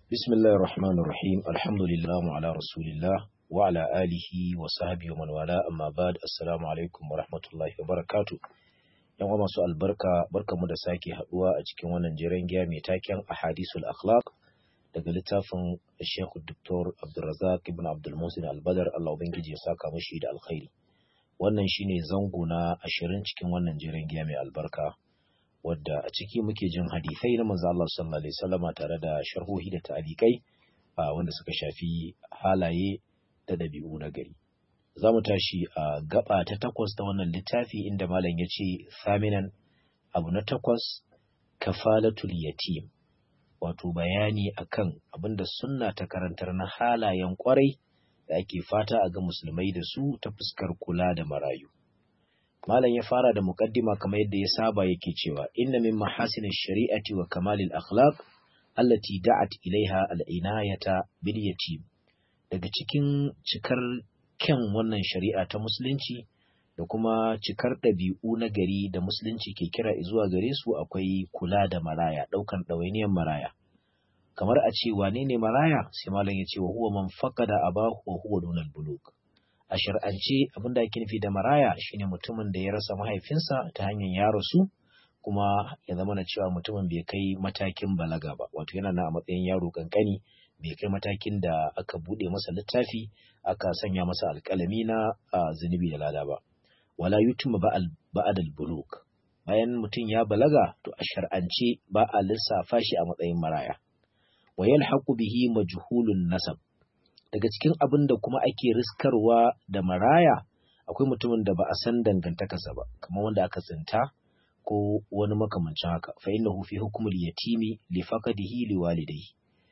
بسم الله الرحمن الرحيم الحمد لله على رسول الله وعلى آله وصحبه ومن والاه أما بعد السلام عليكم ورحمة الله وبركاته yan uwa masu albarka barkamu da sake haduwa a cikin wannan jiran giya mai taken ahadisul akhlaq daga littafin Sheikh Dr. Abdulrazak ibn Abdul Musin Al-Badr Allah ubangiji ya saka mishi da alkhairi wannan shine zango na ashirin cikin wannan jiran giya mai albarka wadda a ciki muke jin hadisai na manzo Allah sallallahu alaihi wasallama tare da sharhohi da ta'alikai wanda suka shafi halaye da dabi'u na gari za mu tashi a gaba ta takwas ta wannan littafi inda malam ya ce saminan abu na takwas kafalatul yatim wato bayani akan abinda sunna ta karantar na halayen kwarai da ake fata a ga musulmai da su ta fuskar kula da marayu malam ya fara da muqaddima kamar yadda ya saba yake cewa inna min mahasinish shari'ati wa kamalil akhlaq allati da'at ilaiha al-inayata bil yatim daga cikin cikar kyan wannan shari'a ta musulunci da kuma cikar ɗabi'u na gari da musulunci ke kira zuwa gare su akwai kula da maraya ɗaukan ɗawainiyar maraya kamar a ce wane ne maraya sai malam ya ce wa huwa man faqada abahu wa huwa dunal buluk a shar'ance abin da ake nufi da maraya shine mutumin da ya rasa mahaifinsa ta hanyar ya rasu kuma ya zama na cewa mutumin bai kai matakin balaga ba wato yana na a matsayin yaro kankani bai kai matakin da aka bude masa littafi aka sanya masa alƙalami na zunubi da lada ba wala yutuma ba'ad al-buluk bayan mutum ya balaga to a shar'ance ba a lissafa shi a matsayin maraya wa yalhaqu bihi majhulun nasab daga cikin abin da kuma ake riskarwa da maraya akwai mutumin da ba a san dangantakarsa ba kamar wanda aka tsinta ko wani makamancin haka fa innahu fi hukmul yatimi li faqadihi li walidayhi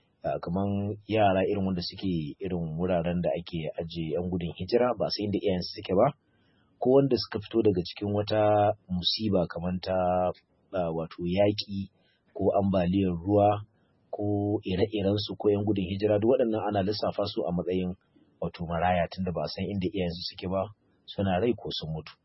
kamar yara irin wanda suke irin wuraren da ake aje yan gudun hijira ba sai inda iyayensu suke ba ko wanda suka fito daga cikin wata musiba kamar ta wato yaƙi ko ambaliyar ruwa ko ire-iren su ko yan gudun hijira duk waɗannan ana lissafa su a matsayin wato maraya tunda ba san inda iyayensu suke ba suna rai ko sun mutu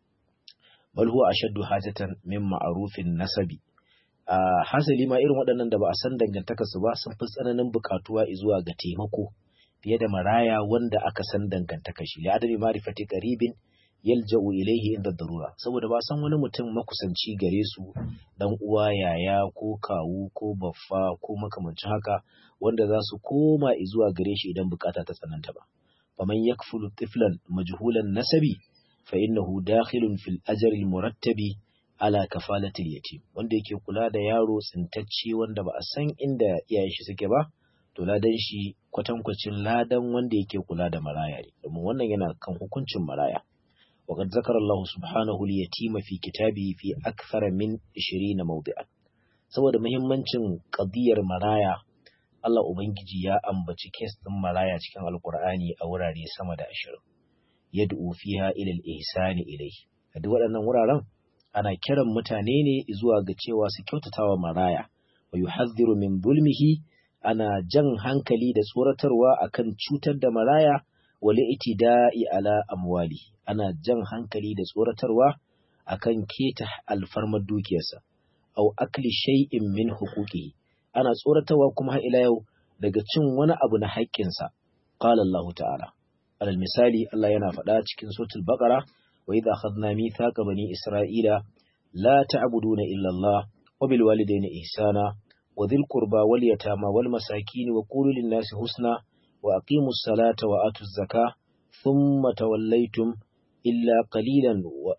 bal huwa ashaddu hajatan min ma'rufin nasabi Uh, hasali ma irin waɗannan da ba a san dangantakarsu ba sun fi tsananin buƙatuwa zuwa ga taimako fiye da maraya wanda aka san dangantakar shi li'adami ma'rifati qaribin yalja'u ilaihi inda darura saboda ba san wani mutum makusanci gare su dan uwa yaya ko kawu ko baffa ko makamancin haka wanda za su koma zuwa gare shi idan bukata ta tsananta ba faman yakfulu tiflan majhulan nasabi fa innahu dakhilun fil ajri al murattabi ala kafalatil yatim wanda yake kula da yaro tsintacce wanda ba a san inda iyayen shi suke ba to ladan shi kwatankwacin ladan wanda yake kula da maraya ne domin wannan yana kan hukuncin maraya وقد ذكر الله سبحانه اليتيم في كتابه في أكثر من 20 موضعا saboda muhimmancin qadiyar maraya Allah ubangiji ya ambaci kes din maraya cikin alkur'ani a wurare sama da 20 yad'u fiha ila al-ihsani ilayhi a duk waɗannan wuraren ana kiran mutane ne zuwa ga cewa su kyautatawa maraya wa yuhadhdhiru min zulmihi ana jan hankali da tsoratarwa akan cutar da maraya wal itida'i ala amwali ana jan hankali da tsoratarwa akan keta alfarmar dukiyarsa aw akli shay'in min huquqihi ana tsoratarwa kuma har ila yau daga cin wani abu na haƙƙinsa qala Allah ta'ala alal misali Allah yana faɗa cikin suratul baqara وإذا أخذنا ميثاق بني إسرائيل لا تعبدون إلا الله وبالوالدين إحسانا وذي القربى واليتامى والمساكين وقولوا للناس حسنا وأقيموا الصلاة وآتوا الزكاة ثم توليتم إلا قليلا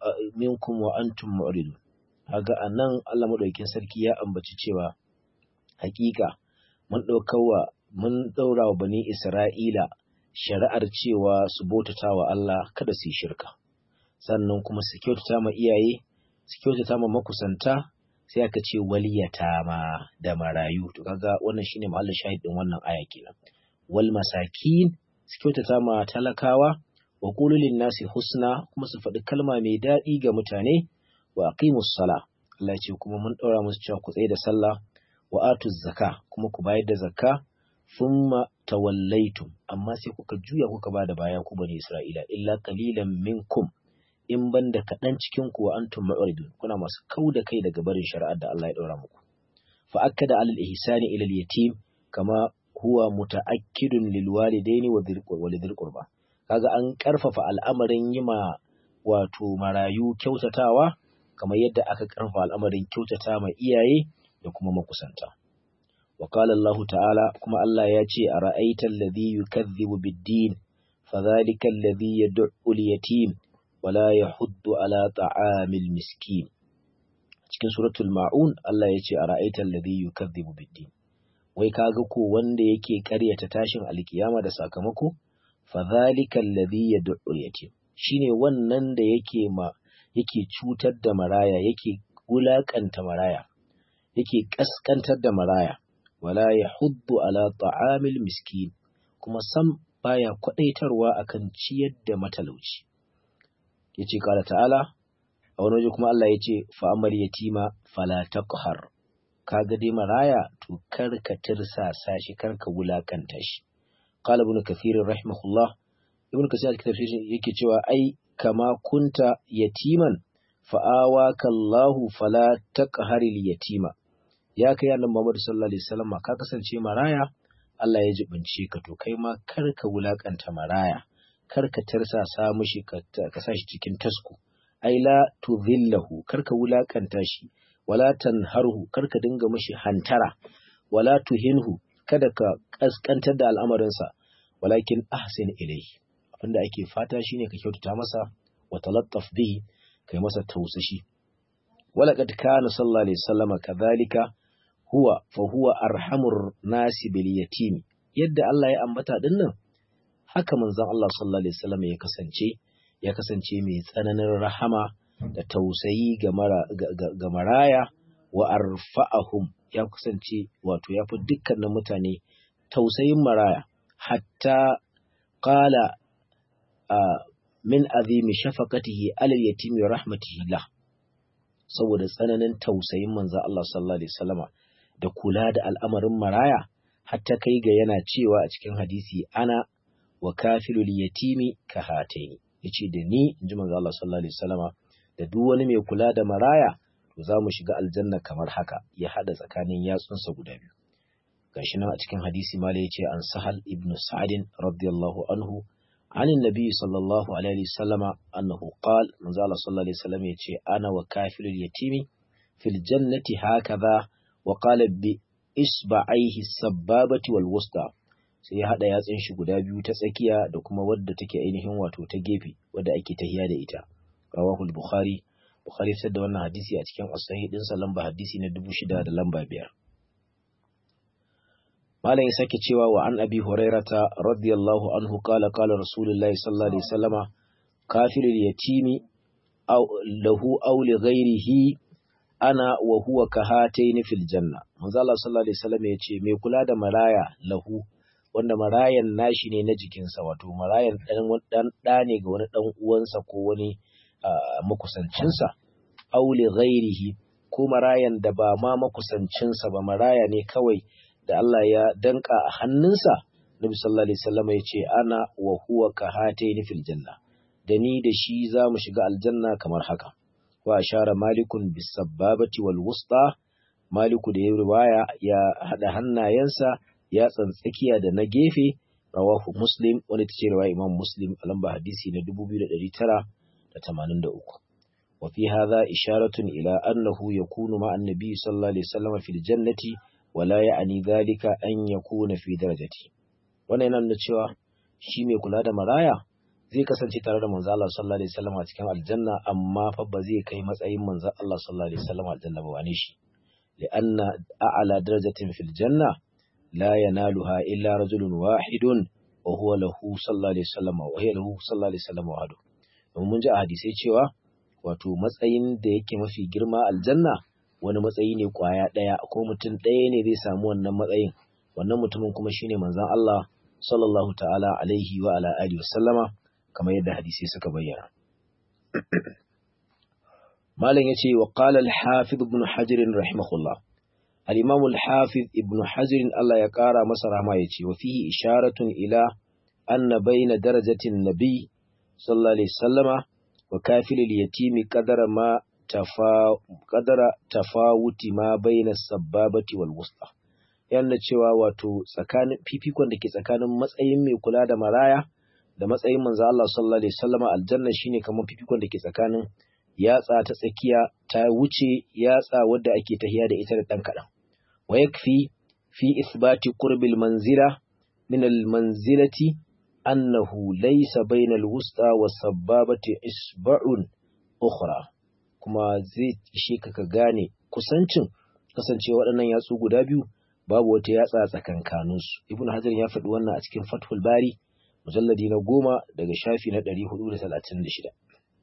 منكم وأنتم معرضون haga anan Allah madaukakin sarki ya ambaci cewa hakika mun daukawa mun daura wa bani Isra'ila shari'ar cewa su bautata wa Allah kada su yi shirka sannan kuma su kyautata ma iyaye su kyautata ma makusanta sai aka ce waliyata ma da marayu to kaga wannan shine mahallin shahid din wannan aya kenan wal masakin su kyautata ma talakawa wa qulu lin nasi husna kuma su faɗi kalma mai daɗi ga mutane wa aqimus sala Allah ya ce kuma mun ɗaura musu cewa ku tsaye da sallah wa atuz zaka kuma ku bayar da zakka thumma tawallaitum amma sai kuka juya kuka bada baya ku bani Isra'ila illa qalilan minkum in ban da kaɗan cikin ku wa antum mu'ridun kuna masu kau da kai daga barin shari'ar da Allah ya ɗora muku fa akkada alal ihsani ila yatim kama huwa muta'akkidun lil walidaini wa dhil qurba kaga an karfafa al'amarin yima wato marayu kyautatawa kamar yadda aka karfafa al'amarin kyautata ma iyaye da kuma makusanta wa qala Allah ta'ala kuma Allah ya ce a ra'aital ladhi yukazzibu bid-din fadhalika alladhi yad'u al-yatim wa la yahuddu ala ta'amil miskin cikin suratul ma'un Allah ya ce a ra'aital ladhi yukazzibu bid-din wai kaga ko wanda yake karyata tashin alkiyama da sakamako fadhalika alladhi yad'u al-yatim shine wannan da yake ma yake cutar da maraya yake wulakanta maraya yake kaskantar da maraya wala yahuddu ala ta'amil miskin kuma sam baya kwadaitarwa akan ciyar da matalauci yace kala ta'ala a wani waje kuma Allah yace fa amal yatima fala taqhar kaga dai maraya to karka tirsasa shi karka wulakanta shi qala ibn kathir rahimahullah ibn kathir a tafsirin yake cewa ai kama kunta yatiman fa'awaka Allahu fala taqharil yatima ya kai annabi Muhammad sallallahu alaihi wasallam ka kasance maraya Allah ya jibince ka to kai ma karka wulakanta maraya karka tarsasa mishi ka sa shi cikin tasku ai la tudhillahu karka wulakanta shi wala tanharhu karka dinga mishi hantara wala tuhinhu kada ka kaskantar da al'amarinsa walakin ahsin ilayhi abinda ake fata shine ka kyautata masa wa talattaf bihi kai masa tausashi wala kad kana sallallahu alaihi wasallam kadhalika huwa fa huwa arhamur nasi bil yatim yadda Allah ya ambata dinnan haka manzon Allah sallallahu alaihi wasallam ya kasance ya kasance mai tsananin rahama da tausayi ga mara ga maraya wa arfa'ahum ya kasance wato ya fi dukkanin mutane tausayin maraya hatta qala min azimi shafaqatihi alal yatimi wa rahmatihi lah saboda tsananin tausayin manzo Allah sallallahu alaihi wasallama da kula da al'amarin maraya hatta kai ga yana cewa a cikin hadisi ana wa kafilul yatimi ka hataini yace da ni inji manzo Allah sallallahu alaihi wasallama da duk wani mai kula da maraya to za mu shiga aljanna kamar haka ya hada tsakanin yatsunsa guda biyu gashi nan a cikin hadisi mala yace an sahal ibnu sa'adin radiyallahu anhu عن النبي صلى الله عليه وسلم أنه قال من زال صلى الله عليه وسلم يتشي أنا وكافل اليتيم في الجنة هكذا وقال بإصبعيه السبابة والوسطى sai ya haɗa yatsun shi guda biyu ta tsakiya da kuma wadda take ainihin wato ta gefe wadda ake tahiya da ita rawahu bukhari bukhari sai da wannan hadisi a cikin as-sahih din sa lamba hadisi na 6000 da lamba biyar malam ya sake cewa wa an abi hurairata radiyallahu anhu qala qala rasulullahi sallallahu alaihi wasallama kafirul yatimi aw lahu aw li ghairihi ana wa huwa kahataini fil janna manzo Allah sallallahu alaihi wasallam ya ce mai kula da maraya lahu wanda marayan nashi ne na jikinsa wato marayan dan dan da ne ga wani dan uwansa ko wani makusancinsa aw li ghairihi ko marayan da ba ma makusancinsa ba maraya ne kawai da Allah ya danka a hannunsa Nabi sallallahu alaihi wasallam ya ce ana wa huwa kahataini fil janna da ni da shi za mu shiga aljanna kamar haka wa ashara malikun bis sababati wal wusta maliku da ya riwaya ya hada hannayensa ya tsantsakiya da na gefe rawahu muslim wani ta ce riwaya imam muslim a lamba hadisi na 2983 wa fi hadha isharatun ila annahu yakunu ma annabi sallallahu alaihi wasallam fil jannati wala ya'ni dhalika an yakuna fi darajati wannan yana nuna cewa shi mai kula da maraya zai kasance tare da manzo Allah sallallahu alaihi wasallam a cikin aljanna amma fa ba zai kai matsayin manzo Allah sallallahu alaihi wasallam aljanna ba wane shi li'anna a'la darajatin fil janna la yanaluha illa rajulun wahidun wa huwa lahu sallallahu alaihi wasallam wa hiya lahu sallallahu alaihi wasallam wahdu mun ji a hadisai cewa wato matsayin da yake mafi girma aljanna wani matsayi ne kwaya daya ko mutum ɗaya ne zai samu wannan matsayin wannan mutumin kuma shine manzon Allah sallallahu ta'ala alaihi wa ala alihi wasallama kamar yadda hadisi suka bayyana. Malam ya ce wa qala al-Hafiz ibn Hajar rahimahullah. Al-Imam al-Hafiz ibn Hajar Allah ya ƙara masa rahama ya ce wa fihi isharatun ila anna bayna darajatin nabi sallallahu alaihi wasallama wa kafil al-yatimi qadara ma tafa qadara tafawuti ma bayna as-sababati wal wusta. yana cewa wato tsakanin fifikon da ke tsakanin matsayin mai kula da maraya da matsayin manzo Allah sallallahu alaihi wasallam aljanna shine kamar fifikon da ke tsakanin yatsa ta tsakiya ta wuce yatsa wadda ake tahiya da ita da dan kadan wa yakfi fi ithbati qurbil manzila min al manzilati annahu laysa bainal wusta was sababati isba'un ukhra kuma zai ishe ka ka gane kusancin kasancewa waɗannan yatsu guda biyu babu wata yatsa tsakankaninsu ibn hajar ya faɗi wannan a cikin fathul bari mujalladi na goma daga shafi na ɗari hudu da talatin da shida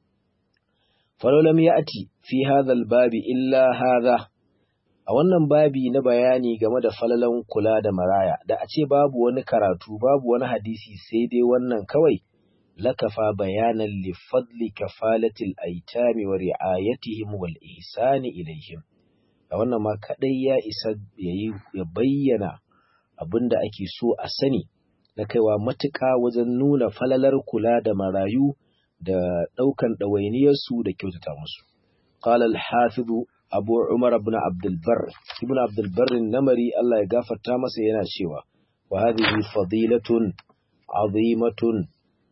falolam ya ati fi hadhal babi illa hadha a wannan babi na bayani game da falalan kula da maraya da a ce babu wani karatu babu wani hadisi sai dai wannan kawai lakafa bayanan li fadli kafalatil aitami wa ri'ayatihim wal ihsani ilaihim a wannan ma kadai ya isa ya bayyana abin da ake so a sani na kaiwa matuƙa wajen nuna falalar kula da marayu da ɗaukan ɗawainiyarsu da kyautata musu. Qala al-Hafiz Abu Umar ibn Abdul Barr ibn Abdul Barr namari Allah ya gafarta masa yana cewa wa hadhihi fadilatun azimatun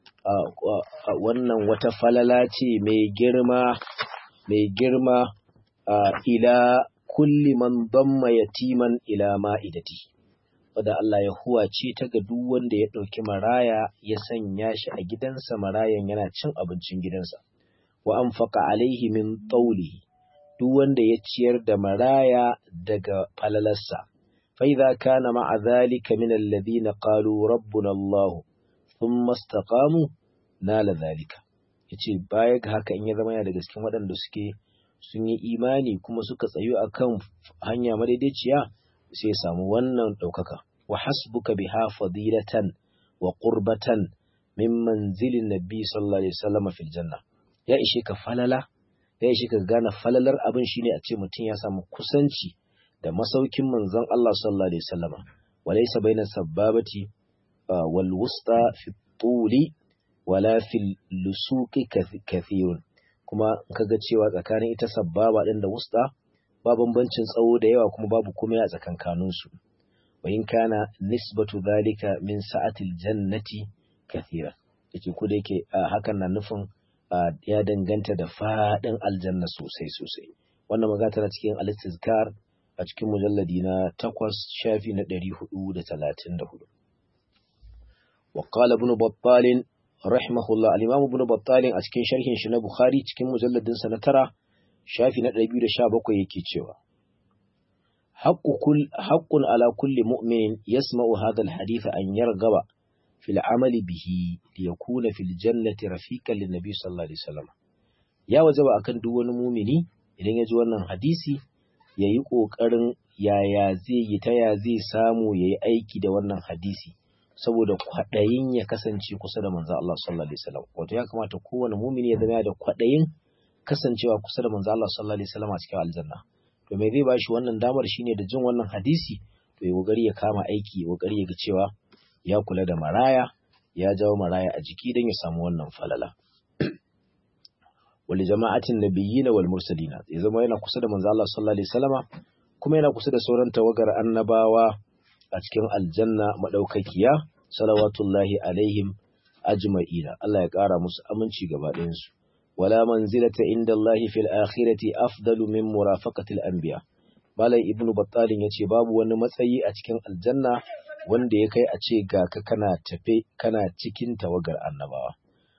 wannan wata falala ce mai girma mai girma ila kulli man damma yatiman ila ma'idati wadda Allah ya huwace ta ga duk wanda ya ɗauki maraya ya sanya shi a gidansa marayan yana cin abincin gidansa wa anfaqa alaihi min tawlihi duk wanda ya ciyar da maraya daga falalarsa fa idza kana ma'a dhalika min alladhina qalu rabbuna Allah thumma istaqamu nala dhalika yace baya ga haka in ya zama yana daga cikin waɗanda suke sun yi imani kuma suka tsayu akan hanya madaidaiciya sai ya samu wannan ɗaukaka wa hasbuka biha fadilatan wa qurbatan min manzilin nabi sallallahu alaihi wasallam fil janna ya ishe ka falala ya ishe ka gane falalar abin shine a ce mutum ya samu kusanci da masaukin manzon Allah sallallahu alaihi wasallama walaysa baina sababati wal wusta fi tuli wala fil lusuqi kathirun kuma kaga cewa tsakanin ita sabbaba din da wusta ba bambancin tsawo da yawa kuma babu komai a tsakankaninsu wa in kana nisbatu zalika min sa'atil jannati kathira yake ko da yake hakan na nufin ya danganta da fadin aljanna sosai sosai wannan magana tana cikin al-istizkar a cikin mujalladi na 8 shafi na 434 wa qala ibn battal rahimahullah al-imam ibn battal a cikin sharhin shi na bukhari cikin mujalladin sa na tara shafi na ɗari biyu da sha bakwai yake cewa haƙƙun ala kulli mu'minin yasma'u hadha al-hadith an yargaba fil amali bihi liyakuna fil jannati rafiqan lin nabi sallallahu alaihi wasallam ya wajaba akan duk wani mumini idan ya ji wannan hadisi yayi kokarin yaya zai yi ta ya zai samu yayi aiki da wannan hadisi saboda kwaɗayin ya kasance kusa da manzo Allah sallallahu alaihi wasallam wato ya kamata kowane mumini ya zama da kwaɗayin kasancewa kusa da manzo Allah sallallahu alaihi wasallam a cikin aljanna to me zai bashi wannan damar shine da jin wannan hadisi to ya kokari ya kama aiki ya kokari ya ga cewa ya kula da maraya ya jawo maraya a jiki don ya samu wannan falala wal jama'atin nabiyyin wal mursalina ya zama yana kusa da manzo Allah sallallahu alaihi wasallama kuma yana kusa da sauran tawagar annabawa a cikin aljanna madaukakiya salawatullahi alaihim ajma'ina Allah ya kara musu aminci gaba ɗayan su ولا منزلة عند الله في الآخرة أفضل من مرافقة الأنبياء Malai Ibn Battalin ya ce babu wani matsayi a cikin aljanna wanda ya kai a ce ga ka kana tafe kana cikin tawagar annabawa.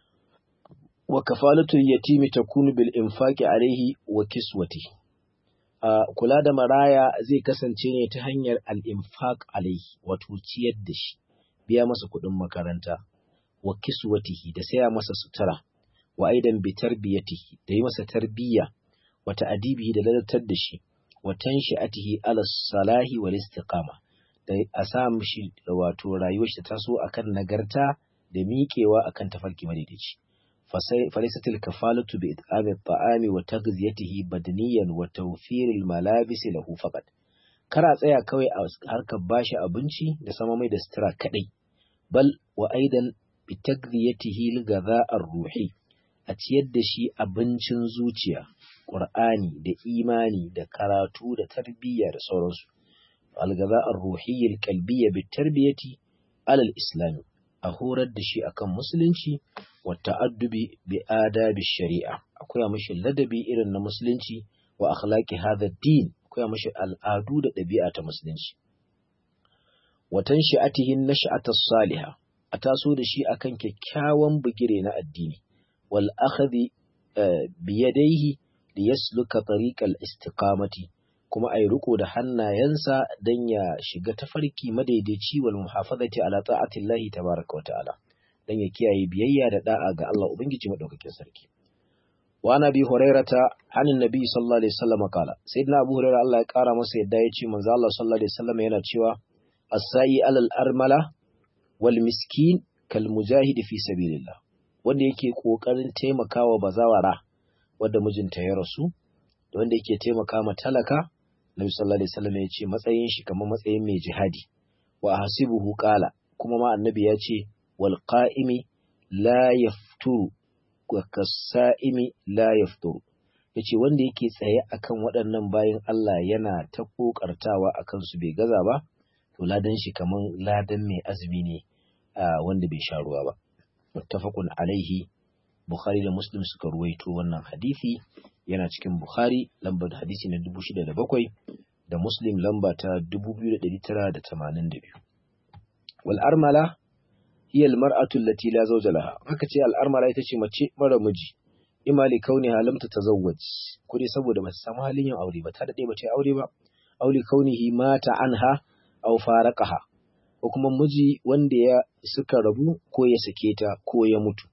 Wa kafalatul yatimi takunu bil infaqi alaihi wa kiswati. A kula da maraya zai kasance ne ta hanyar al infaq alaihi wato ciyar da shi, biya masa kuɗin makaranta, wa kiswatihi da saya masa sutura. wa aidan bi tarbiyatihi da yi masa tarbiyya wa ta'adibihi da ladatar da shi wa tanshi'atihi ala salahi wal istiqama da a sa mishi wato rayuwar shi ta so akan nagarta da miƙewa akan tafarki madaidaici falisatil kafalatu bi it'ami at-ta'ami wa taghziyatihi badaniyan wa tawfiril malabis lahu faqat kara tsaya kawai a harkar bashi abinci da sama mai da sutura kadai bal wa aidan bi taghziyatihi al-ghadha ar-ruhi a ciyar da shi abincin zuciya, ƙur'ani da imani da karatu da tarbiyya da sauransu. algaza ar-ruhiyya al-qalbiyya bit-tarbiyati ala al-islam a horar da shi akan musulunci wa ta'addubi bi adabi shari'a akwai mashi ladabi irin na musulunci wa akhlaqi hadha ad-din akwai mashi al'adu da ɗabi'a ta musulunci wa tanshi'atihi nash'ata as-salihah a taso da shi akan kyakkyawan bugire na addini wal akhadhi biyadaihi liyasluka tariqal istiqamati kuma ai riko da hannayensa dan ya shiga tafarki madaidaici wal muhafazati ala ta'atillahi tabaaraka wa ta'ala dan ya kiyaye biyayya da da'a ga Allah ubangiji madaukakin sarki wa nabi hurairata anin nabi sallallahu alaihi wasallam kala sayyidina abu hurairah Allah ya kara masa yadda ya ce manzo Allah sallallahu alaihi wasallam yana cewa as-sa'i alal armala wal miskin kal mujahidi fi sabilillah wanda yake kokarin taimakawa bazawara wanda mijinta ya rasu da wanda yake taimaka ma talaka Nabi sallallahu alaihi wasallam ya ce matsayin shi kamar matsayin mai jihadi wa hasibuhu qala kuma ma annabi ya ce wal qa'imi la yafturu wa kasa'imi la yafturu yace wanda yake tsaye akan waɗannan bayin Allah yana ta kokartawa akan su bai gaza ba to ladan shi kaman ladan mai azumi ne wanda bai sha ruwa ba muttafaqun alaihi bukhari da muslim suka ruwaito wannan hadisi yana cikin bukhari lambar hadisi na 6007 da muslim lamba ta 2982 wal armala hiya al mar'atu allati la zawja laha haka ce al armala ita ce mace mara miji ima li kauniha lam tatazawwaj ko dai saboda ba ta samu halin yin aure ba ta dade ba ta aure ba auli kaunihi mata anha aw faraqaha ko kuma miji wanda ya suka rabu ko ya sake ta ko ya mutu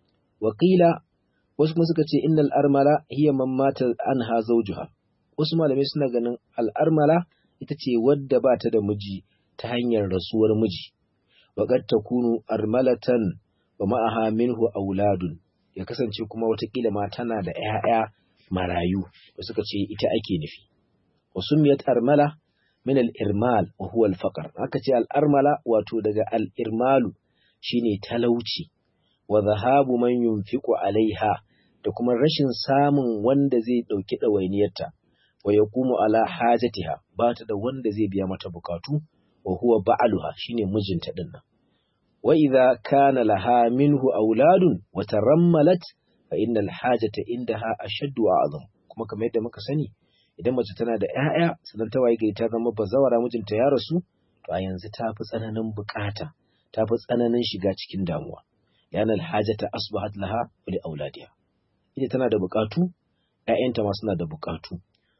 wakila wasu kuma suka ce innal armala hiya man mata anha zawjuha wasu malamai suna ganin al'armala ita ce wadda ba ta da miji ta hanyar rasuwar miji waqad takunu armalatan wa ma'aha minhu auladun ya kasance kuma watakila ma tana da ‘ya'ya marayu da suka ce ita ake nufi wasu miyat armala min al'irmal wa huwa al-faqar aka ce al'armala wato daga al'irmalu shine talauci wa zahabu man yunfiqu alaiha da kuma rashin samun wanda zai ɗauki ɗawainiyarta wa yaqumu ala hajatiha ba ta da wanda zai biya mata bukatu wa huwa ba'aluha shine mijinta din nan wa idza kana laha minhu auladun wa tarammalat fa innal hajata indaha ashaddu wa azam kuma kamar yadda muka sani idan mace tana da ƴaƴa sannan ta waye gari ta zama bazawara mijinta ya rasu to a yanzu ta fi tsananin bukata ta fi tsananin shiga cikin damuwa yana alhajata asbahat laha wa li auladiha ita tana da bukatu ƴaƴanta ma suna da bukatu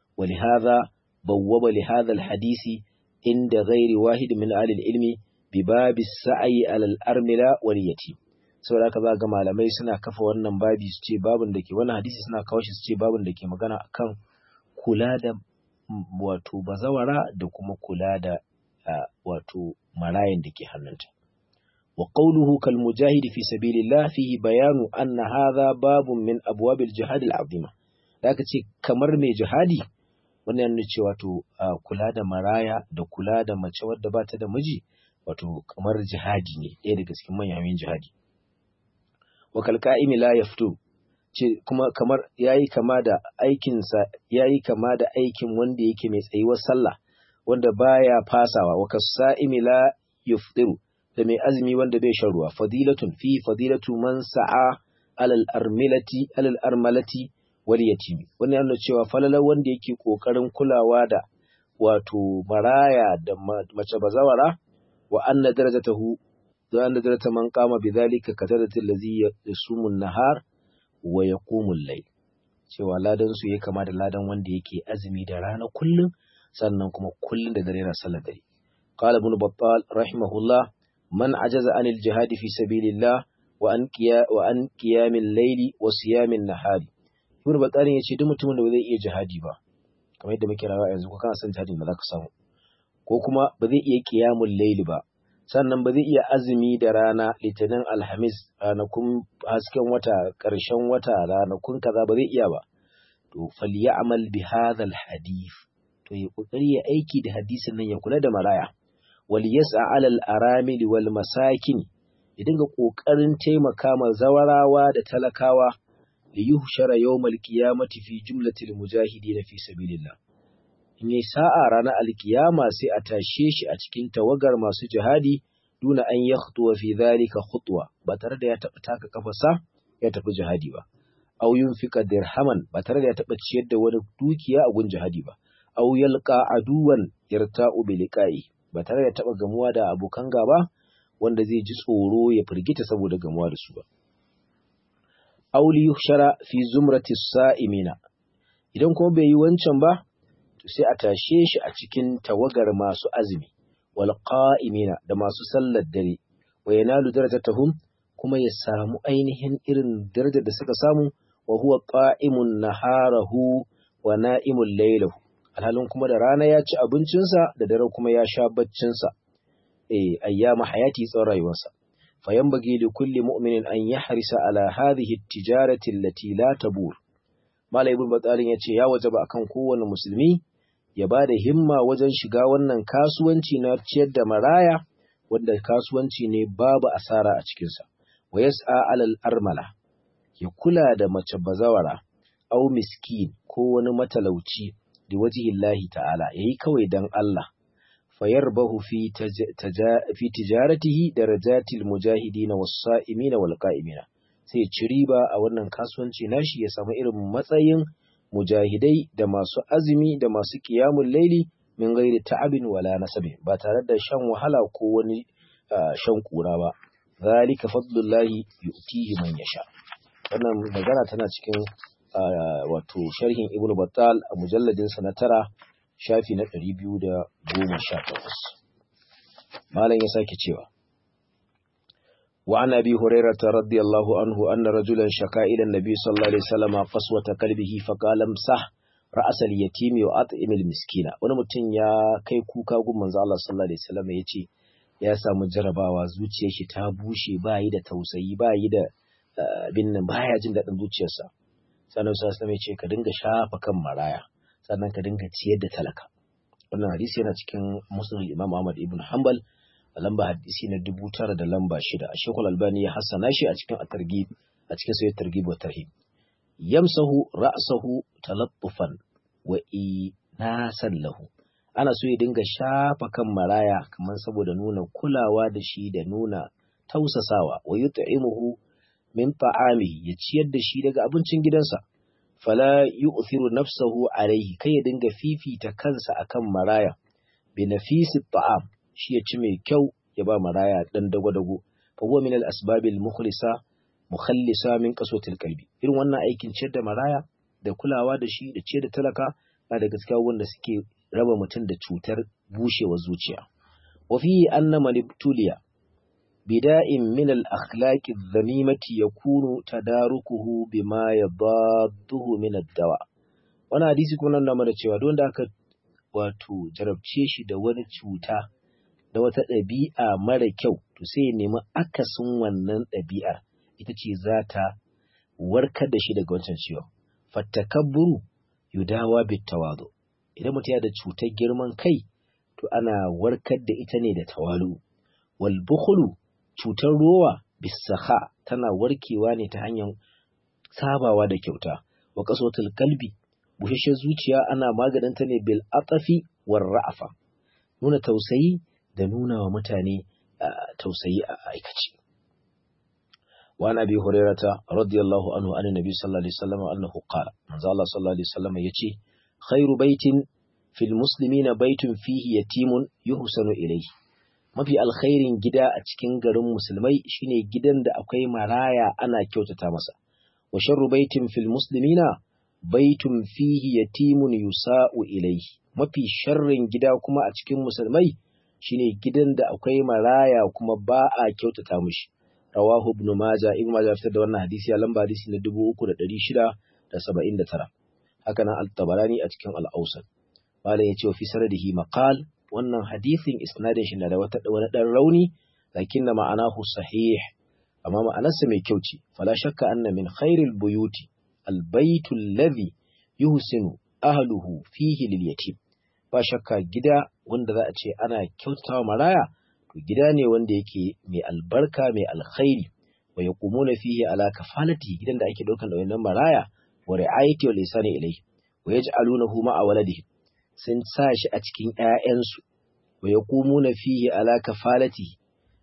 ولهذا بوب لهذا الحديث عند غير واحد من أهل العلم بباب السعي على الأرملة واليتيم saboda haka za ga malamai suna kafa wannan babi su ce babin da ke wannan hadisi suna kawo shi su ce babin da ke magana akan kula da wato bazawara da kuma kula da wato marayan da ke hannunta wa qawluhu kal mujahid fi sabilillah fihi bayanu anna hadha babun min abwabil jihad al azima da aka ce kamar mai jihadi wannan yana cewa to kula da maraya da kula da mace wadda ba ta da miji wato kamar jihadi ne ɗaya daga cikin manyan jihadi wa kalqa'imi la yaftu ce kuma kamar yayi kama da aikin sa yayi kama da aikin wanda yake mai tsayuwar sallah wanda baya fasawa wa kasa'imi la yuftiru da mai azumi wanda bai shan ruwa fadilatun fi fadilatu man sa'a alal armilati alal armalati wal yatimi wannan yana cewa falalar wanda yake kokarin kulawa da wato maraya da mace bazawara wa anna darajatahu da anna darajata man qama bidhalika kadaratil ladhi yasumu nahar wa yaqumu al-layl cewa ladan su ya kama da ladan wanda yake azumi da rana kullum sannan kuma kullum da dare na sallar dare qala ibn battal rahimahullah man ajaza anil jihad fi sabilillah wa an qiya wa an qiyamil layli wa siyamin nahari Ibn Battarin ya ce duk mutumin da ba zai iya jihadi ba, kamar yadda muke rawa yanzu ko kana son jihadi ba za ka samu. Ko kuma ba zai iya kiyamun laili ba, sannan ba zai iya azumi da rana litinin alhamis ranakun hasken wata ƙarshen wata ranakun kaza ba zai iya ba. To falyamal bi hadhal hadith. To ya kokari ya aiki da hadisin nan ya kula da maraya. Wal yas'a alal aramil wal masakin. Ya dinga kokarin taimaka ma zawarawa da talakawa liyuhshara yawmal qiyamati fi jumlatil mujahidin fi sabilillah in yi sa'a ranar alkiyama sai a tashe shi a cikin tawagar masu jihadi duna an ya khutuwa fi zalika khutwa ba tare da ya taɓa taka kafasa ya tafi jihadi ba aw yunfika dirhaman ba tare da ya taɓa ciyar da wani dukiya a gun jihadi ba aw yalqa aduwan yarta'u bi liqa'i ba tare da taɓa gamuwa da abokan gaba wanda zai ji tsoro ya firgita saboda gamuwa da su ba aw li yuhshara fi zumrati sa'imina idan kuma bai yi wancan ba to sai a tashe shi a cikin tawagar masu azumi wal qa'imina da masu sallar dare wa yanalu darajatahum kuma ya samu ainihin irin darajar da suka samu wa huwa qa'imun naharahu wa na'imul laylahu alhalin kuma da rana ya ci abincinsa da dare kuma ya sha baccinsa eh ayyama hayati tsawon rayuwarsa fayanbaghi li kulli mu'minin an yahrisa ala hadhihi at-tijarati allati la tabur Malam Ibn Batsalin ya ce ya wajaba akan kowane musulmi ya ba da himma wajen shiga wannan kasuwanci na ciyar da maraya wanda kasuwanci ne babu asara a cikinsa. Wa yas'a alal armala ya kula da mace bazawara au miskin ko wani matalauci da wajihillahi ta'ala yayi kawai dan Allah. Fayarbahu fi fi tijaratihi darajatil mujahidin was-sa'imin wal qa'imina. sai ci riba a wannan kasuwanci nashi ya samu irin matsayin mujahidai da masu azumi da masu kiyamun laili min gairi ta'abin wala nasabi ba tare da shan wahala ko wani shan kura ba zalika fadlullahi yu'tihi man yasha wannan magana tana cikin wato sharhin ibnu battal a mujalladin sa na tara shafi na 218 malam ya sake cewa وعن أبي هريرة رضي الله عنه أن رجلا شكا إلى النبي صلى الله عليه وسلم قسوة كلبه فقال امسح رأس اليتيم وأطعم المسكين wani mutum ya kai kuka gun manzo Allah sallallahu alaihi wasallam yace ya samu jarabawa zuciyar shi ta bushe ba yi da tausayi ba yi da bin nan baya jin daɗin zuciyarsa sannan sallallahu alaihi yace ka dinga shafa kan maraya sannan ka dinga ciyar da talaka wannan hadisi yana cikin musnad Imam Ahmad ibn Hanbal a lamba hadisi na dubu tara da lamba shida a shekul albani ya hassana shi a cikin atargib a cikin sayar targib wa tarhib yamsahu ra'sahu talaffufan wa inasan lahu ana so ya dinga shafa kan maraya kamar saboda nuna kulawa da shi da nuna tausasawa wa yut'imuhu min ta'ami ya ciyar da shi daga abincin gidansa fala yu'thiru nafsahu alayhi kai ya dinga fifita kansa akan maraya bi nafisi ta'am shi ya ci mai kyau ya ba maraya dan dago-dago fa huwa min al-asbabil mukhlisa mukhallisa min qaswatil qalbi irin wannan aikin ciyar da maraya da kulawa da shi da ciyar da talaka na da gaskiya wanda suke raba mutum da cutar bushewar zuciya wa fi anna man ibtuliya bida'in min al-akhlaqi adh-dhamimati yakunu tadarukuhu bima yadadduhu min ad-dawa wannan hadisi kuma nan mana cewa don da aka wato jarabce shi da wani cuta da wata ɗabi'a mara kyau to sai ya nemi akasin wannan ɗabi'ar ita ce za ta warkar da shi daga wancan ciwon fattakabburu yudawa bitawadu idan mutum ya da cutar girman kai to ana warkar da ita ne da tawalu wal bukhlu cutar rowa bisaha tana warkewa ne ta hanyar sabawa da kyauta wa qasatul qalbi bushashen zuciya ana maganinta ne bil atafi war ra'afa nuna tausayi da nuna wa mutane tausayi a aikace وعن أبي هريرة رضي الله عنه عن النبي صلى الله عليه وسلم أنه قال من الله صلى الله عليه وسلم يتي خير بيت في المسلمين بيت فيه يتيم يحسن إليه mafi alkhairin gida a cikin garin musulmai shine gidan da akwai maraya ana kyautata masa wa sharru baitin fil muslimina baitun fihi yatimun yusa'u ilayhi mafi sharrin gida kuma a cikin musulmai shine gidan da akwai maraya kuma ba a kyautata mishi rawahu ibn majah ibn majah fitar da wannan hadisi a lamba hadisi na 3679 haka nan al-tabarani a cikin al-awsat malam yace fi sanadihi maqal wannan hadisin isnadin shi na da wata wani dan rauni lakinna ma'anahu sahih amma ma'anarsa mai kyau ce fala shakka anna min khairil buyuti al-baytu alladhi yuhsinu ahluhu fihi lil yatim ba shakka gida wanda za a ce ana kyautawa maraya to gida ne wanda yake mai albarka mai alkhairi wa yaqumuna fihi ala kafalati gidan da ake daukan da wannan maraya wa ri'ayati wal ihsani ilayhi wa yaj'alunahu ma'a waladihi sun sa shi a cikin ‘ya'yansu, wa ya na fiye ala kafalati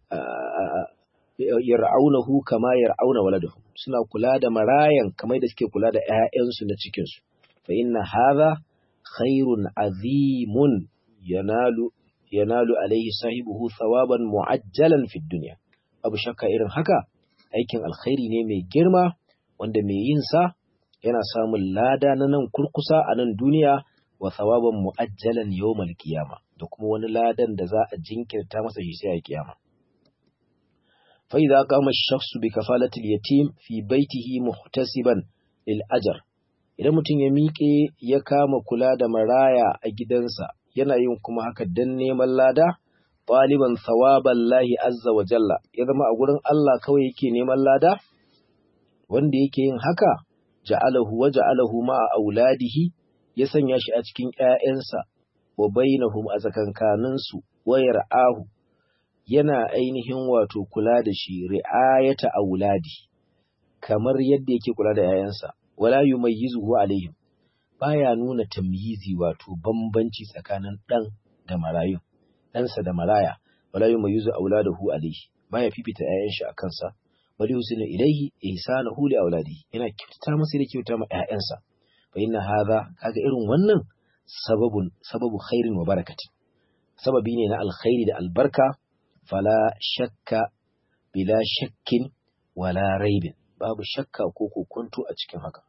yar'aunahu kama yar'auna waladahu suna kula da marayan kamar da suke kula da ‘ya'yansu na cikinsu, fa inna haza khairun azimun yanalu yanalu alaihi sahibuhu thawaban mu'ajjalan fid dunya abu shakka irin haka aikin alkhairi ne mai girma wanda mai yin sa yana samun lada na nan kurkusa a nan duniya wa thawaban mu'ajjalan yawmal qiyama da kuma wani ladan da za a jinkirta masa shi sai a kiyama fa idza qama ash-shakhsu bi kafalati al-yatim fi baytihi muhtasiban lil ajr idan mutum ya miƙe ya kama kula da maraya a gidansa yana yin kuma haka dan neman lada ɗaliban thawaban lahi azza wa jalla ya zama a gurin Allah kawai yake neman lada wanda yake yin haka ja'alahu wa ja'alahu ma'a auladihi ya sanya shi a cikin ƴaƴansa wa bainahum a tsakankanin su wa yar'ahu yana ainihin wato kula da shi ri'ayata auladi kamar yadda yake kula da ƴaƴansa wala yumayyizuhu alaihim baya nuna tamyizi wato bambanci tsakanin ɗan da marayu ɗansa da maraya wala yumayyizu auladahu alayhi baya fifita ƴaƴan shi akan sa bali husina ilaihi ihsanahu li auladihi yana kyautata masa da kyauta ma ƴaƴansa fa inna hadha kaga irin wannan sababun sababu khairin wa barakatin sababi ne na alkhairi da albarka fala shakka bila shakkin wala raibin babu shakka ko kokonto a cikin haka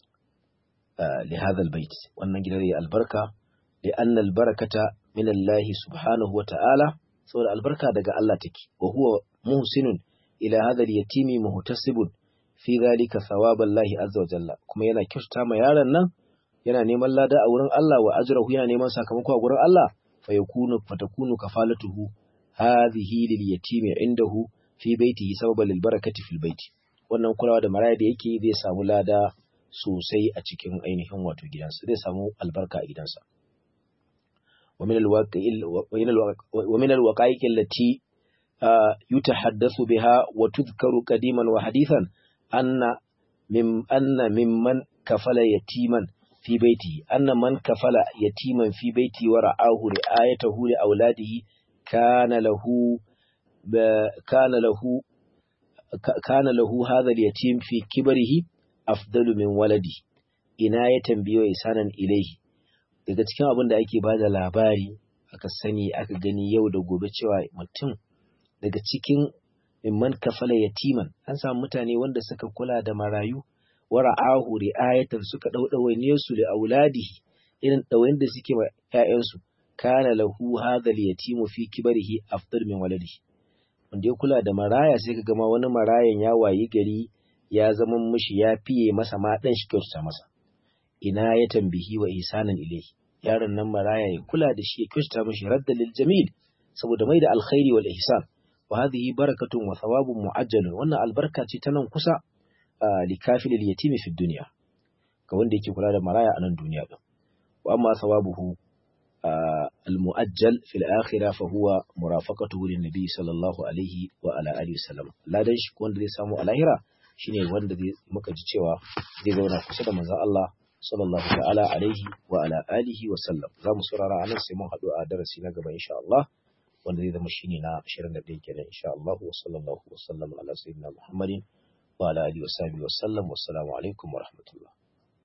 لهذا البيت wannan gidan ya albarka لأن البركة من الله سبحانه وتعالى saboda albarka daga Allah take wa huwa muhsinun ila hadha al-yatimi muhtasibun fi dhalika thawaballahi azza wa jalla kuma yana kyautata ma yaron nan yana neman lada a wurin Allah wa ajrahu yana neman sakamako a wurin Allah fa yakunu fatakunu kafalatuhu hadhihi lil yatimi indahu fi baitihi sababan lil barakati fil baiti wannan kulawa da maraya da yake zai samu lada sosai a cikin ainihin wato gidansa zai samu albarka a gidansa ومن الوقائق التي يتحدث بها وتذكر قديما وحديثا أن من أن ممن كفل يتيما في بيته أن من كفل يتيما في بيته ورعاه رعايته لأولاده كان له كان له كان له هذا اليتيم في كبره أفضل من ولده إناية بيو إحسانا إليه daga cikin abin da ake ba da labari aka sani aka gani yau da gobe cewa mutum daga cikin mimman kafala yatiman an samu mutane wanda suka kula da marayu wa ra'ahu ri'ayatan suka daudawai ne su da auladihi irin dawain da suke wa ƴaƴansu kana lahu hadha al-yatimu fi kibarihi afdal min waladihi wanda ya kula da maraya sai ka gama wani marayan ya wayi gari ya zama mishi ya fiye masa ma dan shi kyautata masa ina ya tambihi wa isanan ilaihi yaron nan maraya ya kula da shi ya kyautata mishi radda lil jamil saboda mai da alkhairi wal ihsan wa hadhihi barakatun wa thawabun mu'ajjalun wannan albarka ce ta nan kusa li kafilil yatimi fi dunya ga wanda yake kula da maraya a nan duniya din wa amma thawabuhu al mu'ajjal fil akhirah fa huwa murafaqatuhu lin nabi sallallahu alaihi wa ala alihi wasallam ladan shi wanda zai samu a lahira shine wanda zai muka ji cewa zai zauna kusa da manzon Allah sallallahu ta'ala alaihi wa ala alihi wa sallam za mu saurara anan sai mun haɗu a darasi na gaba insha Allah wanda zai zama shine na 21 kenan insha Allah wa sallallahu wa sallam ala sayyidina Muhammadin wa ala alihi wa sahbihi wa sallam wassalamu alaikum wa rahmatullah